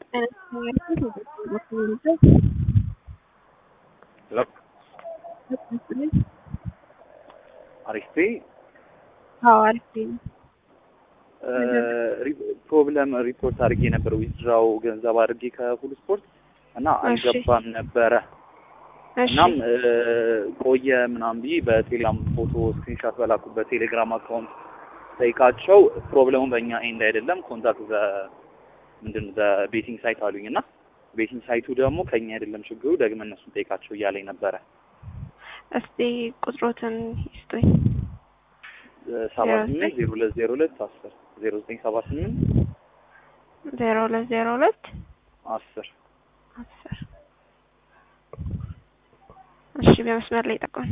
አሪፍ አዎ አሪፍ ነው። ፕሮብለም ሪፖርት አድርጌ ነበር ዊዝድራው ገንዘብ አድርጌ ከፉል ስፖርት እና አልገባም ነበረ። እሺ እናም ቆየ ምናምን ብዬ በቴሌግራም ፎቶ ስክሪንሻት በላኩበት ቴሌግራም አካውንት ጠይቃቸው ፕሮብለሙ በእኛ ኤንድ አይደለም ኮንታክት ዘ ምንድን ዘ ቤቲንግ ሳይት አሉኝ እና ቤቲንግ ሳይቱ ደግሞ ከኛ አይደለም ችግሩ ደግመን እነሱን ጠይቃቸው እያለኝ ነበረ። እስቲ ቁጥሮትን ይስጡኝ። ሰባ ስምንት ዜሮ ሁለት ዜሮ ሁለት አስር ዜሮ ዘጠኝ ሰባ ስምንት ዜሮ ሁለት ዜሮ ሁለት አስር አስር እሺ በመስመር ላይ ጠቆም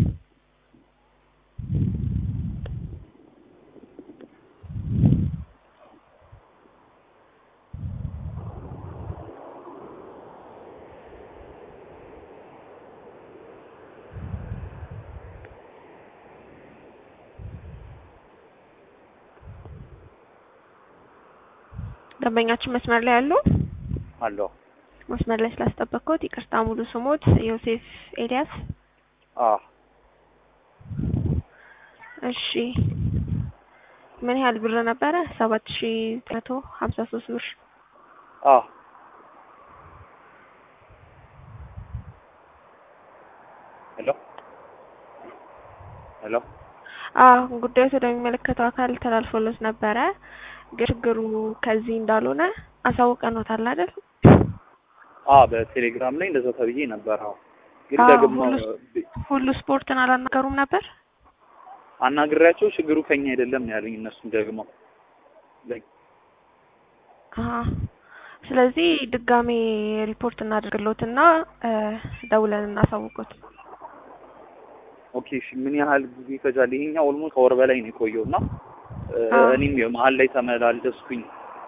ደንበኛችን መስመር ላይ አሉ። አለሁ። መስመር ላይ ስላስጠበቅኩት ይቅርታ። ሙሉ ስሞት ዮሴፍ ኤልያስ? አ እሺ ምን ያህል ብር ነበረ? ሰባት ሺ መቶ ሀምሳ ሶስት ብር። አ ሄሎ ሄሎ አዎ ጉዳዩ ወደሚመለከተው አካል ተላልፎሎት ነበረ። ግን ችግሩ ከዚህ እንዳልሆነ አሳውቀኖታል አይደል? አ በቴሌግራም ላይ እንደዛ ተብዬ ነበር። አዎ ግን አዎ፣ ደግሞ ሁሉ- ሁሉ ስፖርትን አላናገሩም ነበር? አናግሬያቸው ችግሩ ከኛ አይደለም ነው ያሉኝ። እነሱም ደግሞ ላይ አሀ። ስለዚህ ድጋሜ ሪፖርት እናደርግሎትና እ ደውለን እናሳውቁት። ኦኬ እሺ፣ ምን ያህል ጊዜ ይፈጃል? ይሄኛው ኦልሞስት ከወር በላይ ነው የቆየው እና እ አዎ። እኔም መሀል ላይ ተመላለስኩኝ።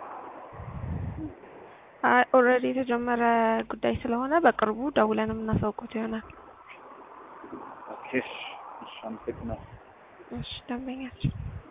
ኦልሬዲ የተጀመረ ጉዳይ ስለሆነ በቅርቡ ደውለንም እናሳውቁት ይሆናል። ኦኬ እሺ፣ እሺ፣ አመሰግናለሁ። እሺ ደንበኛችን